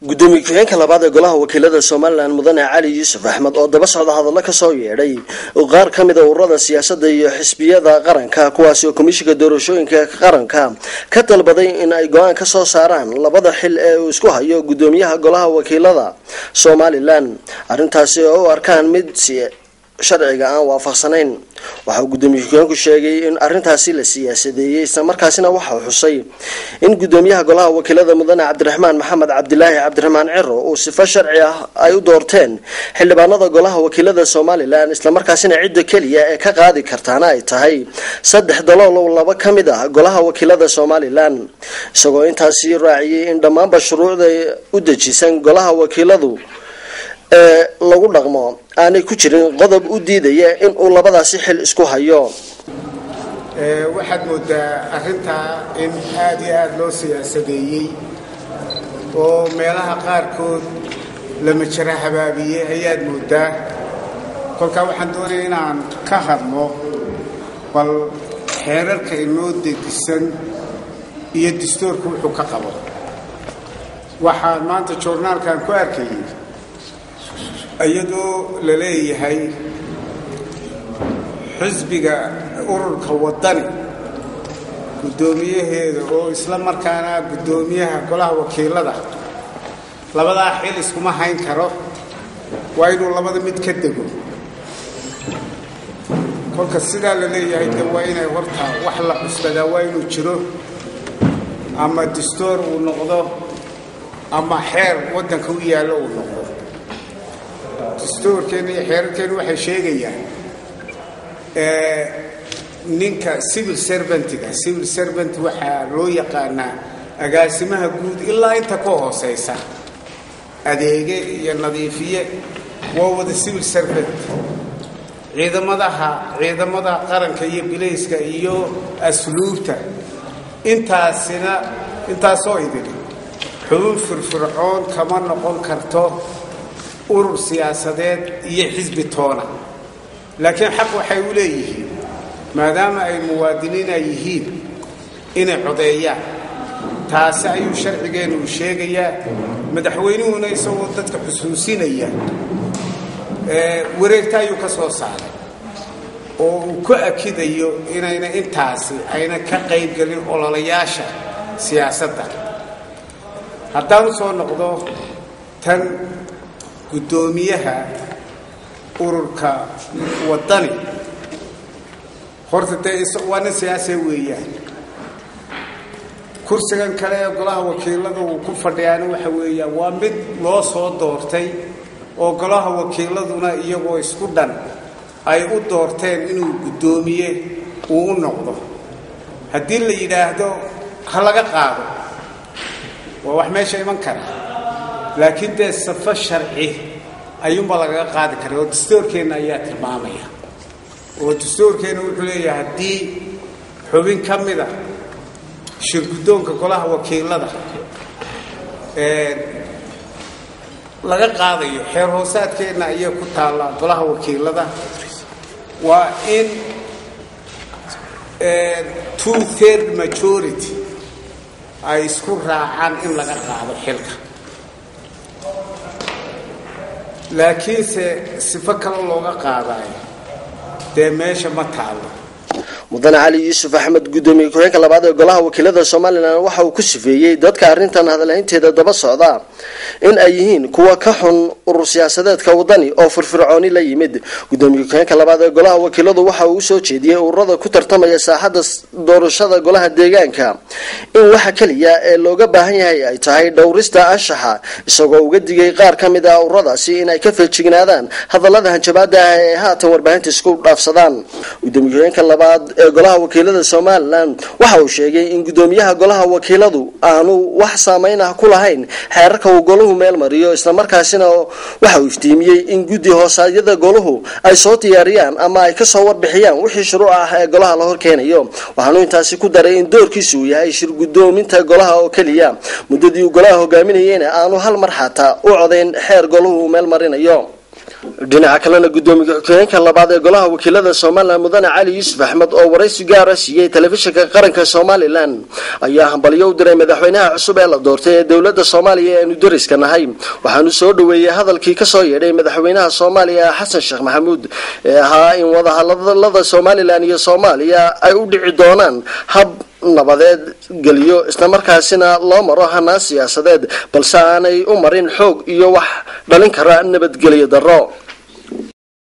gudoomiye ku-xigeenka labaad ee golaha wakiilada somalilan mudane cali yuusuf axmed oo daba socda hadallo kasoo yeedhay qaar ka mid a ururada siyaasadda iyo xisbiyada qaranka kuwaasi oo komishinka doorashooyinka qaranka ka dalbaday in ay go-aan ka soo saaraan labada xil ee uu isku hayo gudoomiyaha golaha wakiilada somalilan arrintaasi oo u arkaan mid sharciga aan waafaqsanayn waxa uu gudoomiye ku-xigeenku sheegay in arrintaasi la siyaasadeeyey islamarkaasina waxauu xusay in gudoomiyaha golaha wakiilada mudane cabdiraxmaan maxamed cabdilaahi cabdiraxmaan ciro uu sifo sharci ah ay u doorteen xildhibaanada golaha wakiilada somalilan islamarkaasina cidda keliya ee ka qaadi kartaana ay tahay saddex daloolow laba ka mid ah golaha wakiilada somalilan isagoo intaasi raaciyey in dhammaanba shuruucda u dejisan golaha wakiiladu ee lagu dhaqmo aanay ku jirin qodob u diidaya in uu labadaasi xil isku hayo waxaad moodaa arrintaa in aad iyo aada loo siyaasadeeyey oo meelaha qaarkood lama jira habaabiyey ayaad moodaa kolkaa waxaan doonaya inaan ka hadlo bal xeerarka inoo degisan iyo dastuurka wuxuu ka qabo waxaan maanta joornaalkan ku arkayay iyadoo la leeyahay xisbiga ururka waddani guddoomiyaheeda oo isla markaana guddoomiyaha golaha wakiilada labadaa xil iskuma hayn karo waa inuu labada mid ka dego kolka sidaa la leeyahay de waa inay horta wax la cusbadaa waa inuu jiro ama dastuur uu noqdo ama xeer waddanka u yaallo uu noqdo dastuurkeenna iyo xeerarkeenna waxay sheegayaan ninka civil servantiga civil servant waxaa loo yaqaanaa agaasimaha guud ilaa inta ka hooseysa adeege iyo nadiifiye waa wada civil servant ciidamadaha ciidamada qaranka iyo bilayska iyo asluubta intaasina intaasoo idin xubin firfircoon kama noqon karto urur siyaasadeed iyo xisbi toona laakiin xaq waxay u leeyihiin maadaama ay muwaadiniin ay yihiin inay codeeyaan taasi ayuu sharcigeennu u sheegayaa madaxweynuhuna isagoo dadka xusuusinaya wareegta ayuu ka soo saaray oo uu ku akidayo inayna intaasi ayna ka qaybgelin ololayaasha siyaasadda haddaan u soo noqdo tan guddoomiyaha ururka waddani horta dee waa nin siyaasee weeyaan kursigan kale ee golaha wakiilada uu ku fadhiyaana waxa weeyaan waa mid loo soo doortay oo golaha wakiiladuna iyagoo isku dhan ay u doorteen inuu guddoomiye uu u noqdo haddii la yidhaahdo ha laga qaado waa wax meesha iman kara laakiin dee safo sharci ayuunbaa lagaga qaadi kara oo dastuurkeenna ayaa tilmaamaya oo dastuurkeenna wuxuu leeyahay haddii xubin ka mida shirguddoonka golaha wakiilada laga qaadayo xeer hoosaadkeenna ayay ku taallaa golaha wakiilada waa in two third majority ay isku raacaan in laga qaado xilka laakiinse sifo kale looga qaadayo dee meesha ma taallo mudane cali yuusuf axmed gudoomiye ku-xigeenka labaad ee golaha wakiilada somalilan waxa uu ku sifeeyey dadka arrintan hadalhaynteeda daba socda in ay yihiin kuwa ka xun urur siyaasadeedka wadani oo firfircooni la yimid gudoomiye ku-xigeenka labaad ee golaha wakiiladu waxa uu usoo jeediyey ururada ku tartamaya saaxadda doorashada golaha deegaanka in waxa keliya ee looga baahan yahay ay tahay dhowrista anshaxa isagoo uga digay qaar ka mid ah ururadaasi in ay ka feejignaadaan hadallada hanjabaada ah ee haatan warbaahinta isku dhaafsadaan gudoomiye ku-xigeenka labaad ee golaha wakiilada somalilan waxa uu sheegay in gudoomiyaha golaha wakiiladu aanu wax saameyn ah ku lahayn xeerarka uu golahu meel mariyo islamarkaasina waxa uu iftiimiyey in guddi hoosaadyada golahu ay soo diyaariyaan ama ay kasoo warbixiyaan wixii shuruuc ah ee golaha la horkeenayo waxaanu intaasi ku daray in doorkiisu uu yahay shir gudoominta golaha oo keliya muddadii uu golaha hogaaminayeyna aanu hal mar xataa u codayn xeer golahu uu meel marinayo dhinaca kalena gudoomiye ku-xigeenka labaad ee golaha wakiilada somalilan mudane cali yuusuf axmed oo waraysi gaara siiyey telefishinka qaranka somalilan ayaa hambalyo u diray madaxweynaha cusub ee la doortay ee dowlada soomaaliya ee aanu dariska nahay waxaanu soo dhaweeyey hadalkii kasoo yeedhay madaxweynaha soomaaliya xasan sheekh maxamuud ee ahaa in wadahadalada somalilan iyo soomaaliya ay u dhici doonaan hab nabadeed geliyo islamarkaasina loo maro hanaan siyaasadeed balse aanay u marin xoog iyo wax dhalin kara nabadgelyo darro